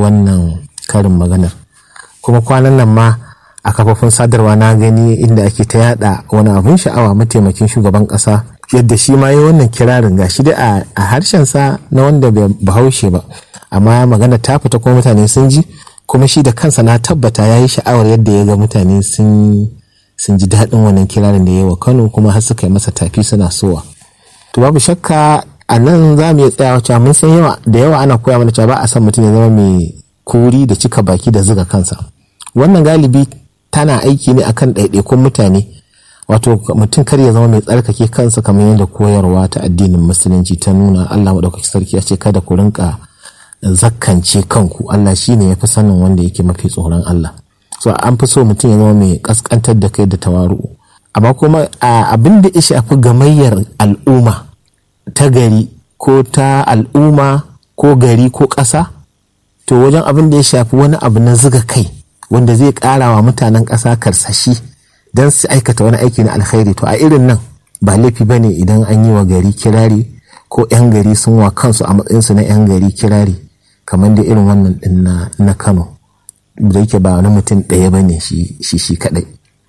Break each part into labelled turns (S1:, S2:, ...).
S1: wannan karin maganar kuma kwanan nan ma a kafofin sadarwa na gani inda ake ta yada wani abin sha'awa mataimakin shugaban kasa yadda shi ma yi wannan kirarin gashi da a harshensa na wanda bai bahaushe ba amma magana ta fita kuma mutane sun ji kuma shi da kansa na tabbata ya yi sha'awar yadda ya ga mutane sun ji daɗin wannan kirarin da ya yi wa kano kuma har suka yi masa tafi suna sowa to babu shakka a nan za mu iya tsayawa cewa mun san yawa da yawa ana koya mana cewa ba a san mutum ya zama mai kuri da cika baki da zuga kansa wannan galibi tana aiki ne akan ɗaiɗaikun mutane wato mutum kar ya zama mai tsarkake kansa kamar yadda koyarwa ta addinin musulunci ta nuna Allah maɗaukaki sarki ya ce kada ku rinka zakkance kanku Allah shine ya fi sanin wanda yake mafi tsoron Allah so an fi so mutum ya zama mai kaskantar da kai da tawaru amma kuma abin da ya shafi gamayyar al'umma ta gari ko ta al'umma ko gari ko ƙasa to wajen abin da ya shafi wani abu na zuga kai wanda zai ƙara wa mutanen ƙasa karsashi don su aikata wani aiki na alkhairi to a irin nan ba laifi bane idan an yi wa gari kirari ko 'yan gari sun wa kansu a matsayinsu na 'yan gari kirari kamar da irin wannan din na kano da yake ba wani mutum ɗaya ba ne shi shi kaɗai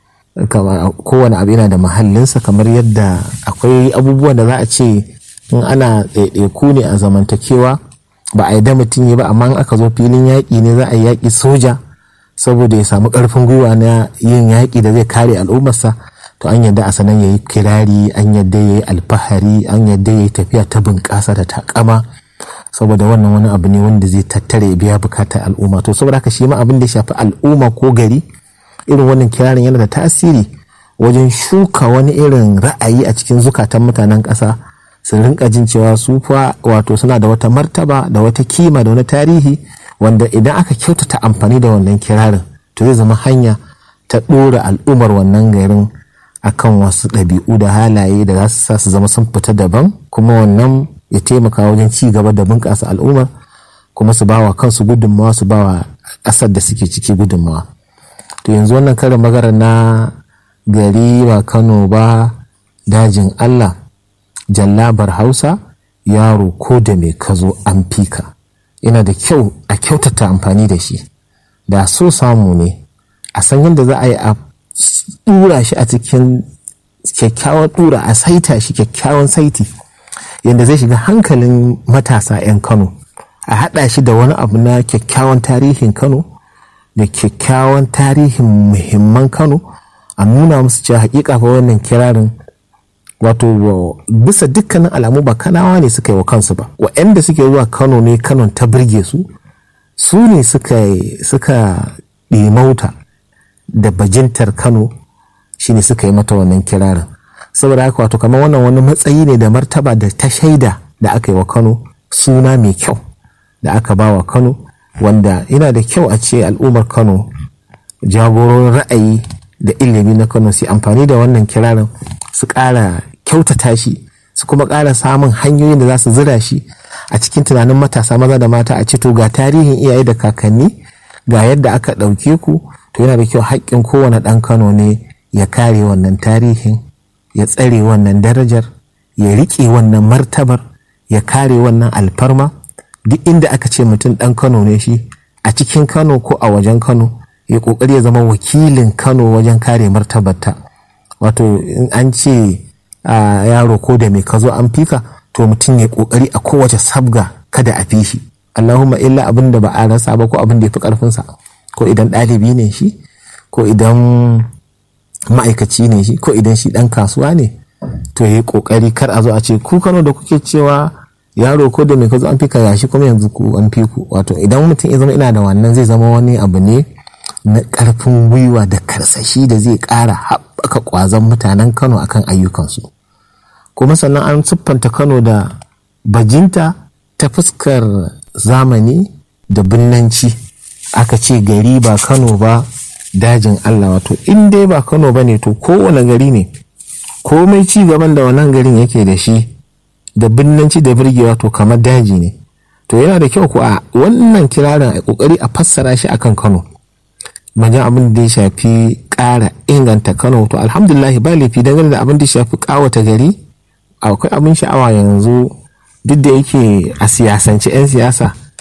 S1: kowane abu yana da mahallinsa kamar yadda akwai abubuwan da za a ce in ana ɗaiɗaiku ne a zamantakewa ba a yi da mutum yi ba amma in aka zo filin yaƙi ne za a yi yaƙi soja saboda ya samu ƙarfin gwiwa na yin yaƙi da zai kare al'ummarsa to an yadda a sanan ya yi kirari an yadda ya yi alfahari an yadda ya yi tafiya ta bunƙasa da takama saboda wannan wani abu ne wanda zai tattare ya biya bukatar al'umma to saboda haka shi ma abin da ya shafi al'umma ko gari irin wannan kirarin yana da tasiri wajen shuka wani irin ra'ayi a cikin zukatan mutanen ƙasa su rinka jin cewa su fa wato suna da wata martaba da wata kima da wani tarihi wanda idan aka kyautata amfani da wannan kirarin to zai zama hanya ta ɗora al'ummar wannan garin akan wasu ɗabi'u da halaye da za su sa su zama sun fita daban kuma wannan ya taimaka wajen ci gaba da bunƙasa al'ummar kuma su bawa kansu gudunmawa su bawa ƙasar da suke ciki gudunmawa to yanzu wannan karin magana na gari ba kano ba dajin allah jallabar hausa yaro ko da mai kazo an fika yana da kyau a kyautata amfani da shi da so samu ne a san yadda za a yi a ɗura shi a cikin kyakkyawan ɗura a saita shi kyakkyawan saiti yadda zai shiga hankalin matasa 'yan kano a haɗa shi da wani abu na kyakkyawan tarihin kano da kyakkyawan tarihin muhimman kano a nuna musu cewa hakika fa wannan kirarin wato bisa dukkanin alamu ba kanawa ne suka yi wa kansu ba wa'anda suke zuwa kano ne kanon ta birge su su ne suka ɗimauta da bajintar kano shine suka yi mata wannan kirarin saboda haka wato kamar wannan wani matsayi ne da martaba da ta shaida da aka yi wa kano suna mai kyau da aka ba wa kano wanda yana da kyau a ce al'ummar kano jagororin ra'ayi da ilimi na kano su amfani da wannan kirarin su ƙara kyautata shi su kuma ƙara samun hanyoyin da za su zira shi a cikin tunanin matasa maza da mata a ce to ga tarihin iyaye da kakanni ga yadda aka ɗauke ku to yana da kyau haƙƙin kowane ɗan kano ne ya kare wannan tarihin ya tsare wannan darajar ya riƙe wannan martabar ya kare wannan alfarma duk inda aka ce mutum ɗan kano ne shi a cikin kano ko a wajen kano ya ƙoƙari ya zama wakilin kano wajen kare martabarta wato in an ce yaro ko da mai ka zo an fika to mutum ya ƙoƙari a kowace sabga kada a fi shi allahumma illa abin da ba a rasa ba ko abin da ya fi ƙarfinsa ko idan ɗalibi ne shi ko idan ma'aikaci ne shi ko idan shi ɗan kasuwa ne to ya yi ƙoƙari kar a zo a ce ku kano da kuke cewa yaro ko da mai ka zo an fika yashi kuma yanzu ku an fi ku wato idan mutum ya zama ina da wannan zai zama wani abu ne na ƙarfin gwiwa da karsashi da zai ƙara haɓaka ƙwazon mutanen kano akan ayyukansu kuma sannan an siffanta kano da bajinta ta fuskar zamani da binnanci aka ce gari ba kano ba dajin allah wato in dai ba kano ba ne to kowane gari ne komai ci gaban da wannan garin yake da shi da binnanci da birgewa to kamar daji ne to yana da kyau ko a wannan kirarin a kokari a fassara shi akan kano wajen abin da ya shafi ƙara inganta kano to alhamdulillah ba laifi dangane da abin da ya shafi ƙawata gari akwai abin sha'awa yanzu duk da yake a siyasance 'yan siyasa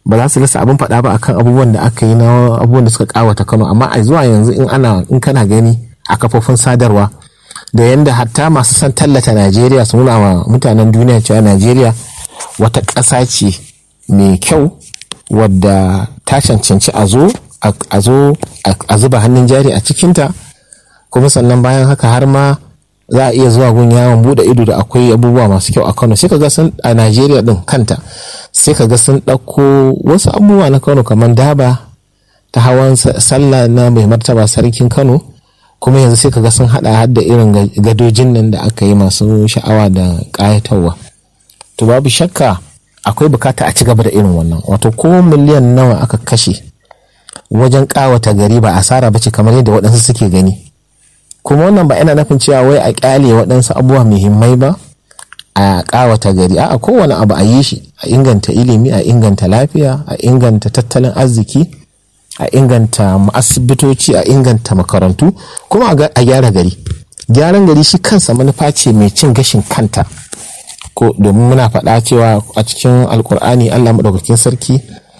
S1: ba za su rasa abin faɗa ba akan abubuwan da aka yi na abubuwan da suka kawata kano amma a zuwa yanzu in ana in kana gani a kafofin sadarwa da yanda hatta masu son tallata najeriya su nuna wa mutanen duniya cewa najeriya wata ƙasa ce mai kyau wadda ta cancanci a zo a zo a zuba hannun jari a cikinta kuma sannan bayan haka har ma za a iya zuwa gun yawon bude ido da akwai abubuwa masu kyau a kano sai ka ga sun a najeriya din kanta sai ka ga sun ɗauko wasu abubuwa na kano kamar daba ta hawan sallah na mai martaba sarkin kano kuma yanzu sai ka ga sun hada har da irin gadojin nan da aka yi masu sha'awa da ƙayatarwa to babu shakka akwai bukata a ci gaba da irin wannan wato ko miliyan nawa aka kashe wajen ƙawata gari ba asara ba ce kamar yadda waɗansu suke gani kuma wannan ba yana nufin cewa wai a kyale waɗansu abubuwa muhimmai ba a ƙawata gari a kowane abu a yi shi a inganta ilimi a inganta lafiya a inganta tattalin arziki a inganta asibitoci a inganta makarantu kuma a gyara gari gyaran gari shi kansa manufa ce mai cin gashin kanta ko domin muna faɗa cewa a cikin alkur'ani allah maɗaukakin sarki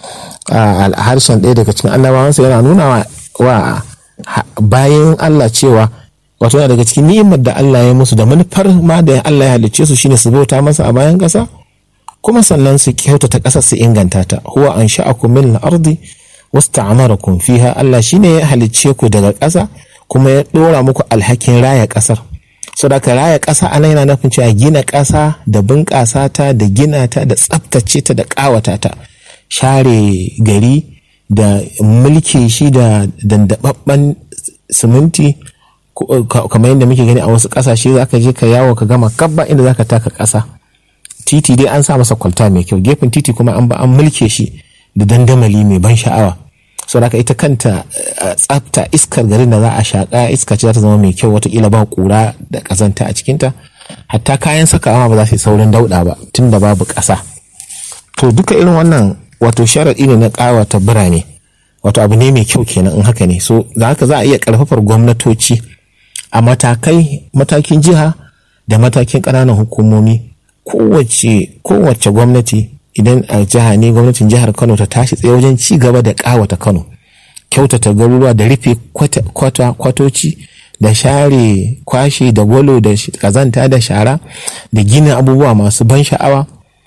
S1: a harshen ɗaya daga cikin annabawansa yana nuna wa bayan allah cewa wato yana daga cikin ni'imar da Allah ya musu da manufar ma da Allah ya halicce su shine su bauta masa a bayan ƙasa kuma sannan su kyautata ƙasar su inganta ta huwa an sha'akum min al-ardi wasta'amarakum fiha Allah shine ya halicce ku daga ƙasa kuma ya dora muku alhakin raya ƙasar saboda raya ƙasa ana yana nufin cewa gina ƙasa da bunƙasa ta da gina ta da tsaftace ta da ƙawata ta share gari da mulki shi da dandababban siminti kamar yadda muke gani a wasu kasashe za ka je ka yawo ka gama kabba inda za ka taka ƙasa titi dai an sa masa kwalta mai kyau gefen titi kuma an ba an mulke shi da dandamali mai ban sha'awa sau da ita kanta tsafta iskar garin da za a shaƙa iska ce za ta zama mai kyau watakila ba ƙura da ƙazanta a cikinta hatta kayan sakawa ba za su yi saurin dauɗa ba tun da babu ƙasa to duka irin wannan wato sharaɗi ne na ƙawata birane wato abu ne mai kyau kenan in haka ne so da haka za a iya ƙarfafar gwamnatoci a matakai matakin jiha da matakin ƙananan hukumomi kowace kowace gwamnati idan a jiha ne gwamnatin jihar kano ta tashi tsaye wajen ci gaba da ƙawata kano kyautata garuruwa da rufe kwata kwatoci da share kwashe da gwalo da kazanta da shara da gina abubuwa masu ban sha'awa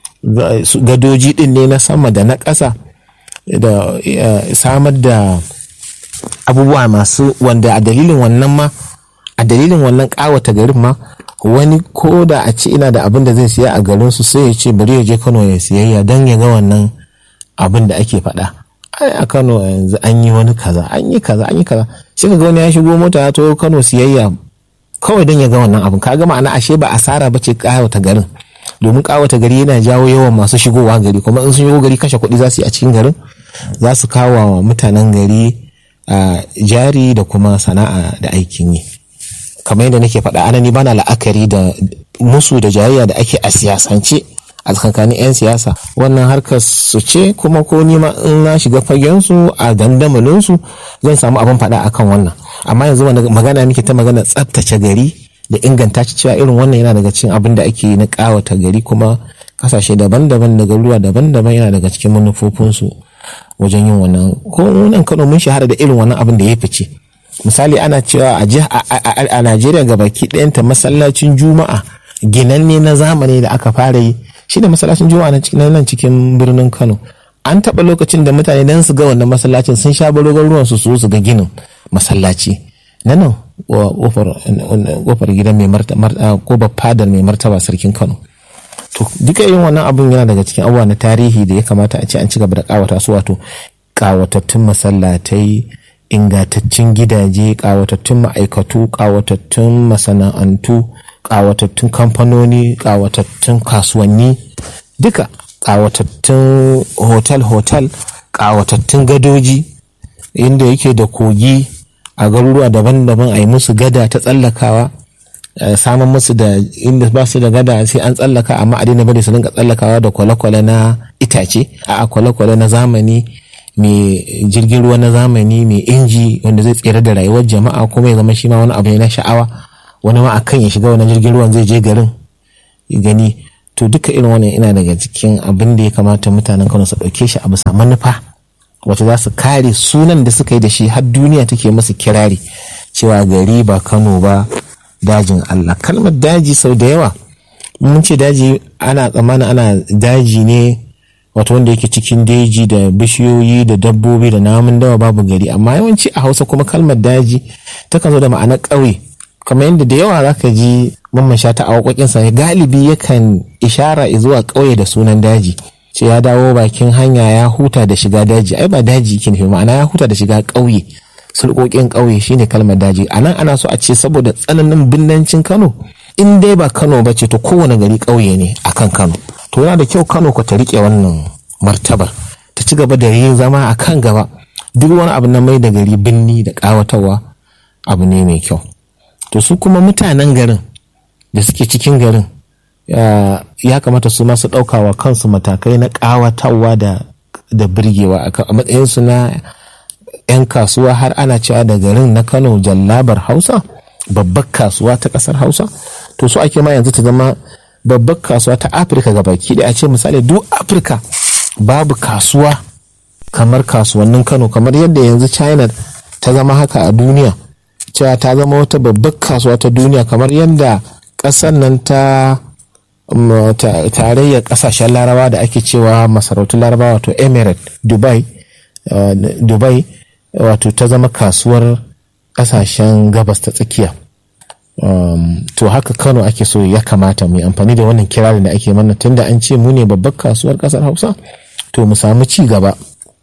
S1: gadoji din ne na sama da na ƙasa da samar da abubuwa masu wanda a dalilin wannan ma a dalilin wannan ƙawata garin ma wani ko da a ce ina da abin da zai siya a garin su sai ya ce bari ya je Kano ya siyayya don ya ga wannan abin da ake faɗa ai a Kano yanzu an yi wani kaza an yi kaza an yi kaza sai ka ga wani ya shigo mota ya to Kano siyayya kawai don ya ga wannan abin kaga ma'ana ashe ba asara ba ce ƙawata garin domin ƙawata gari yana jawo yawan masu shigowa gari kuma in sun shigo gari kashe kuɗi za su yi a cikin garin za su kawo wa mutanen gari a jari da kuma sana'a da aikin yi kamar yadda nake faɗa anani bana la'akari da musu da jayayya da ake a siyasance a tsakanin 'yan siyasa wannan harkar su ce kuma ko ni ma in na shiga fagen su a dandamalin su zan samu abin faɗa akan wannan amma yanzu magana muke ta magana tsaftace gari da inganta ci cewa irin wannan yana daga cikin abin da ake na ƙawata gari kuma kasashe daban-daban da garuruwa daban-daban yana daga cikin manufofinsu wajen yin wannan ko nan kano mun shahara da irin wannan abin da ya fice misali ana cewa a najeriya ga baki ɗayanta masallacin juma'a ginanne na zamani da aka fara yi shi da masallacin juma'a na cikin nan cikin birnin kano an taɓa lokacin da mutane dan su ga wannan masallacin sun sha barogar ruwan su su ga ginin masallaci na nan kofar gidan mai martaba ko fadar mai martaba sarkin kano to duka irin wannan abun yana daga cikin abubuwa na tarihi da ya kamata a ce an ci gaba da kawata su wato kawatattun masallatai ingantaccen gidaje kawatattun ma'aikatu kawatattun masana'antu kawatattun kamfanoni kawatattun kasuwanni duka kawatattun hotel-hotel kawatattun gadoji inda yake da kogi a garuruwa daban-daban a yi musu gada ta tsallakawa samun musu da inda ba su da gada sai an tsallaka amma a daina bari su dinga tsallakawa da kwale-kwale na itace a kwale-kwale na zamani mai jirgin ruwa na zamani mai inji wanda zai tsere da rayuwar jama'a kuma ya zama shi ma wani abu ne na sha'awa wani ma akan ya shiga wani jirgin ruwan zai je garin gani to duka irin wannan ina daga cikin abin da ya kamata mutanen kano su ɗauke shi a bisa manufa wacce za su kare sunan da suka yi da shi har duniya take masu kirari cewa gari ba kano ba dajin allah kalmar daji sau da yawa mun ce daji ana tsammanin ana daji ne wato wanda yake cikin daji da bishiyoyi da dabbobi da namun dawa babu gari amma yawanci a hausa kuma kalmar daji takan zo da ma'anar ƙauye kamar yadda da yawa zaka ji mamman shata a waƙoƙinsa galibi yakan ishara zuwa ƙauye da sunan daji ce ya dawo bakin hanya ya huta da shiga daji ai ba daji ke nufi ma'ana ya huta da shiga ƙauye sulƙoƙin ƙauye shine kalmar daji a nan ana so a ce saboda tsananin binnancin kano in dai ba kano ba ce to kowane gari ƙauye ne akan kano to yana da kyau kano ku ta riƙe wannan martabar ta ci gaba da yin zama a kan gaba duk wani abu na mai da gari binni da ƙawatarwa abu ne mai kyau to su kuma mutanen garin da suke cikin garin ya kamata su masu ɗaukawa kansu matakai na ƙawatarwa da da birgewa a matsayinsu na 'yan kasuwa har ana cewa da garin na kano jallabar hausa babbar kasuwa ta ƙasar hausa to su ake ma yanzu ta zama babbar kasuwa ta afirka baki da a ce misali duk afirka babu kasuwa kamar kasuwannin kano kamar yadda yanzu china ta zama haka a duniya cewa ta zama wata babbar kasuwa ta duniya kamar yadda ƙasar nan ta tarayyar ƙasashen larabawa da ake cewa masarautun larabawa wato emirate dubai dubai wato ta zama kasuwar ƙasashen gabas ta tsakiya to haka kano ake so ya kamata mu yi amfani da wannan kirarin da ake mana tunda an ce mu ne babbar kasuwar ƙasar hausa to mu samu ci gaba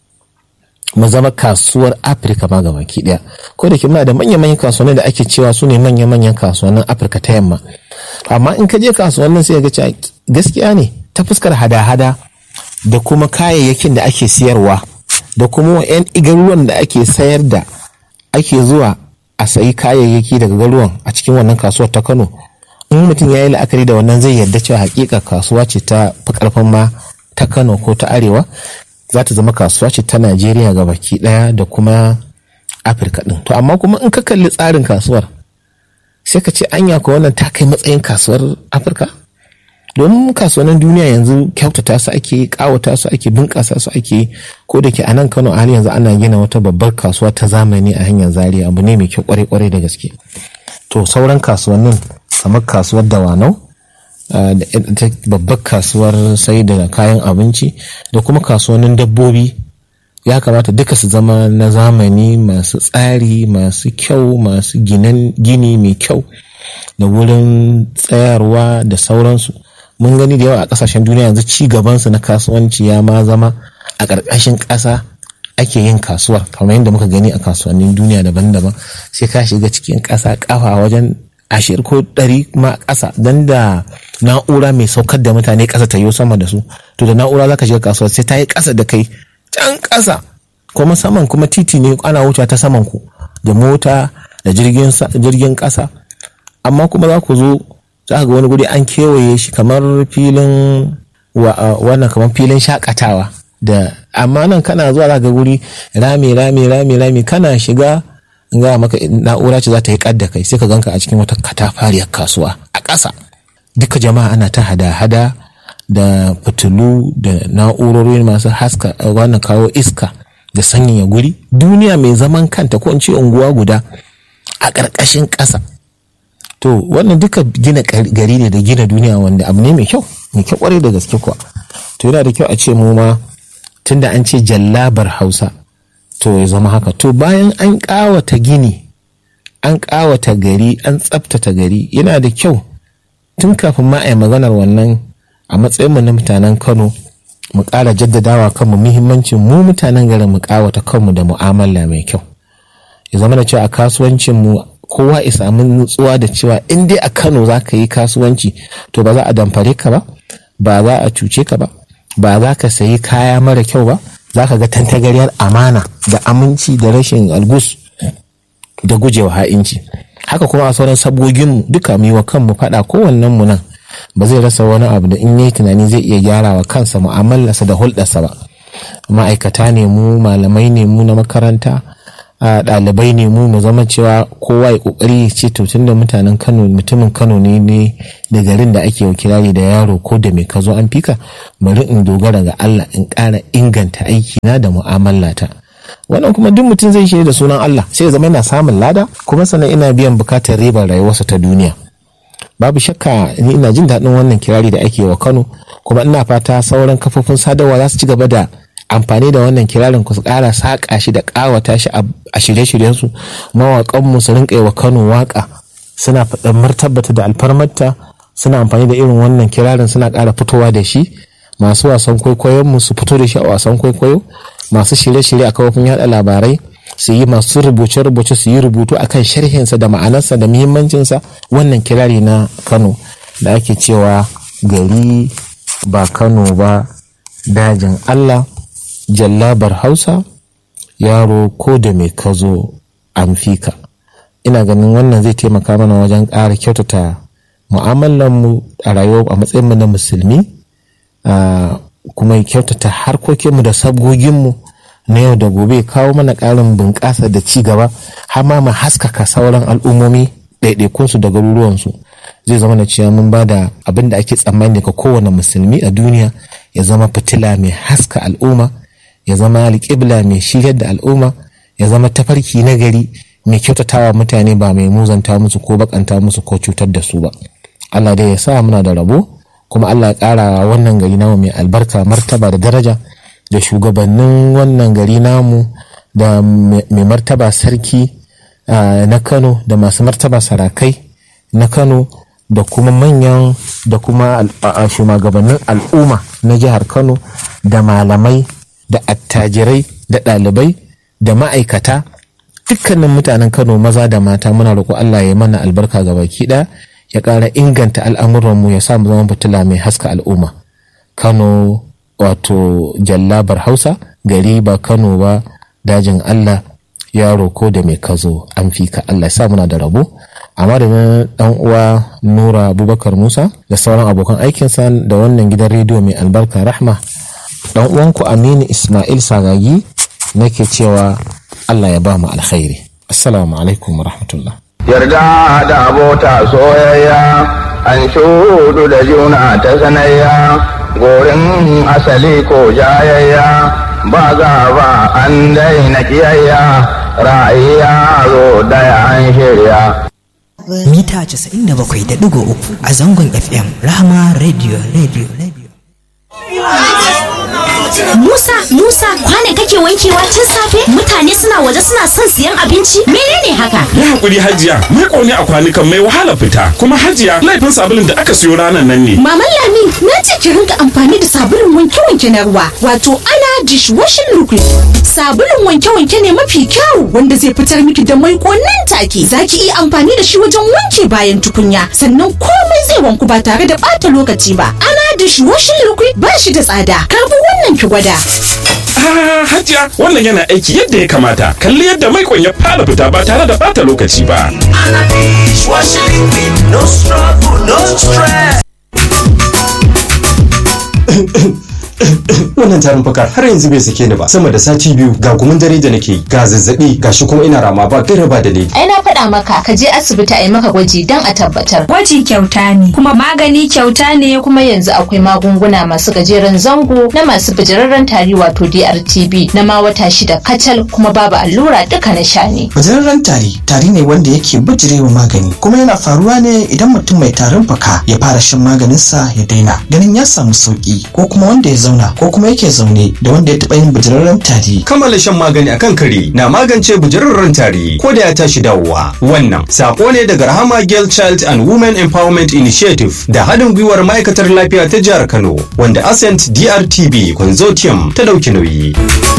S1: mu zama kasuwar afirka ma gaba ki daya ko da muna da manya-manyan kasuwanni da ake cewa su ne manya-manyan kasuwannin afirka ta yamma amma in ka je kasuwannin sai ga cewa gaskiya ne ta fuskar hada-hada da kuma kayayyakin da ake siyarwa da kuma yan igaruwan da ake sayar da ake zuwa a sayi kayayyaki daga garuwan a cikin wannan kasuwar ta kano in mutum ya yi la'akari da wannan zai yarda cewa hakika kasuwa ce ta fi karfin ma ta kano ko ta arewa za ta zama kasuwa ce ta najeriya ga baki daya da kuma afirka din to amma kuma in ka kalli tsarin kasuwar sai ka ce anya ko wannan ta kai matsayin kasuwar afirka domin kasuwannin duniya yanzu kyautata su ake kawata su ake bunƙasa su ake ko da ke a nan kano a yanzu ana gina wata babbar kasuwa ta zamani a hanyar zaria abu ne mai kyau kwarai kwarai da gaske to sauran kasuwannin kamar kasuwar dawanau da babbar kasuwar sai da kayan abinci da kuma kasuwannin dabbobi ya kamata duka su zama na zamani masu tsari masu kyau masu gini mai kyau da wurin tsayarwa da sauransu mun gani da yawa a kasashen duniya yanzu ci gabansu na kasuwanci ya ma zama a ƙarƙashin ƙasa ake yin kasuwar kamar yadda muka gani a kasuwannin duniya daban-daban sai ka shiga cikin ƙasa ƙafa wajen ashirin ko ɗari ma ƙasa don da na'ura mai saukar da mutane ƙasa ta yi sama da su to da na'ura za ka shiga kasuwa sai ta yi ƙasa da kai can ƙasa kuma saman kuma titi ne ana wuce ta saman ku da mota da jirgin ƙasa amma kuma za ku zo za ga wani guri an kewaye shi kamar filin wannan kamar filin shakatawa da amma nan kana zuwa za ga guri rami rami rami rami kana shiga ga maka na'ura ce za ta yi kadda kai sai ka ganka a cikin wata katafariyar kasuwa a ƙasa duka jama'a ana ta hada-hada da fitilu da na'urori masu haska wannan kawo iska da sanyaya guri duniya mai zaman kanta ko in ce unguwa guda a ƙarƙashin ƙasa to wannan duka gina gari ne da gina duniya wanda abu ne mai kyau mai kyau kwarai da gaske kuwa to yana da kyau a ce mu ma tunda an ce jallabar hausa to ya zama haka to bayan an ƙawata gini an ƙawata gari an tsabtata gari yana da kyau tun kafin ma a yi maganar wannan a matsayinmu na mutanen kano mu ƙara jaddadawa kanmu muhimmancin mu mutanen garin mu ƙawata kanmu da mu'amala mai kyau ya zama da cewa a kasuwancinmu kowa ya samu nutsuwa da cewa in dai a kano za ka yi kasuwanci to ba za a damfare ka ba ba za a cuce ka ba ba za ka sayi kaya mara kyau ba za ka ga tantagariyar amana da aminci da rashin algus da gujewa ha'inci haka kuma a sauran sabogin duka mu yi wa kanmu faɗa kowannen mu nan ba zai rasa wani abu da in yi tunani zai iya gyara wa kansa mu'amalarsa da hulɗarsa ba ma'aikata ne mu malamai ne mu na makaranta ɗalibai ne mu mu zama cewa kowa ya kokari ya ce to tunda mutanen Kano mutumin Kano ne ne da garin da ake kirari da yaro ko da mai kazo an fika bari in dogara ga Allah in ƙara inganta aiki na da mu'amalata wannan kuma duk mutum zai shirya da sunan Allah sai ya zama yana samun lada kuma sannan ina biyan bukatar ribar rayuwarsa ta duniya babu shakka ni ina jin daɗin wannan kirari da ake wa Kano kuma ina fata sauran kafofin sadarwa za su ci gaba da amfani da wannan kirarin ku su ƙara saƙa shi da ƙawata shi a shirye-shiryensu mawaƙanmu su rinƙa wa Kano waƙa suna faɗin martabata da alfarmarta suna amfani da irin wannan kirarin suna ƙara fitowa da shi masu wasan kwaikwayonmu su fito da shi a wasan kwaikwayo masu shirye-shirye a kafofin yaɗa labarai su yi masu rubuce-rubuce su yi rubutu akan sharhinsa da ma'anarsa da muhimmancinsa wannan kirari na Kano da ake cewa gari ba Kano ba dajin Allah jallabar hausa yaro ko da mai kazo an fika ina ganin wannan zai taimaka mana wajen ƙara kyautata mu'amalanmu a rayuwa a matsayinmu na musulmi kuma kyautata harkokinmu da sabgoginmu na yau da gobe kawo mana ƙarin bunƙasa da ci gaba har ma mu haskaka sauran al'ummomi ɗaiɗaikunsu da garuruwansu zai zama na cewa mun ba da abin da ake tsammani daga kowane musulmi a duniya ya zama fitila mai haska al'umma ya zama alƙibla mai shiryar da al'umma ya zama tafarki na gari mai kyautatawa mutane ba mai muzanta musu ko bakanta musu ko cutar da su ba Allah dai ya sa muna da rabo kuma Allah ya ƙara wannan gari namu mai albarka martaba da daraja da shugabannin wannan gari namu da mai martaba sarki na Kano da masu martaba sarakai na Kano da kuma manyan da kuma shugabannin al'umma na jihar Kano da malamai da attajirai da ɗalibai da ma'aikata dukkanin mutanen kano maza da mata muna roƙo allah ya mana albarka ga baki ɗaya ya ƙara inganta al'amuranmu ya sa mu zama fitila mai haska al'umma kano wato jallabar hausa gari ba kano ba dajin allah yaro ko da mai kazo an fi ka allah ya sa muna da rabo a madadin dan uwa nura abubakar musa da sauran abokan aikinsa da wannan gidan rediyo mai albarka rahma dan uwanku aminu ismail sagagi nake cewa allah ya ba mu alkhairi assalamu alaikum wa rahmatullah
S2: yarda da abota soyayya an shudu da juna ta sanayya gorin asali ko jayayya ba ba an daina kiyayya ra'ayya zo daya an shirya
S3: mita 97.3 a zangon fm rahama radio radio radio
S4: Musa, Musa, kwane kake wankewa tun safe? Mutane suna waje suna son siyan abinci? Menene haka?
S5: Yi hakuri Hajiya, ni kone a kwanukan mai wahala fita. Kuma Hajiya, laifin sabulun da aka siyo ranar nan ne.
S4: Maman Lami, na ce ki rinka amfani da sabulun wanke-wanke na ruwa, wato ana dishwashing liquid. Sabulun wanke-wanke ne mafi kyau wanda zai fitar miki da mai nan take. Za ki iya amfani da shi wajen wanke bayan tukunya, sannan komai zai wanku ba tare da ɓata lokaci ba. Ana dishwashing liquid ba shi da tsada. Karbi wannan ki gwada.
S5: Ah, Hajiya, wannan yana aiki yadda ya kamata. Kalli yadda mai ya fara fita ba tare da bata lokaci ba.
S6: Ana dishwashing liquid, no struggle, no stress.
S7: wannan tarin fakar har yanzu bai sake ni ba sama da sati biyu ga gumin dare da nake ga zazzabi ga shi kuma ina rama ba gaira ba dalili
S8: ai na faɗa maka ka je asibiti a yi maka gwaji don a tabbatar
S9: Gwaji kyauta ne, kuma magani kyauta ne.
S8: kuma yanzu akwai magunguna masu gajeren zango na masu bijirarren tari wato DRTB na ma wata shida kacal kuma babu allura duka na sha ne
S10: Bajararren tari tari ne wanda yake bijirewa magani kuma yana faruwa ne idan mutum mai tarin fuka ya fara shan maganinsa ya daina ganin ya samu sauki ko kuma wanda ya zauna ko kuma yake zaune da wanda ya taɓa yin bajararren tari.
S7: kammala shan magani akan kare na magance bujararren tari ko da ya tashi dawowa wannan sako ne daga rahama girl child and women empowerment initiative da haɗin gwiwar ma'aikatar lafiya ta jihar kano wanda ascent drtb consortium ta ɗauki nauyi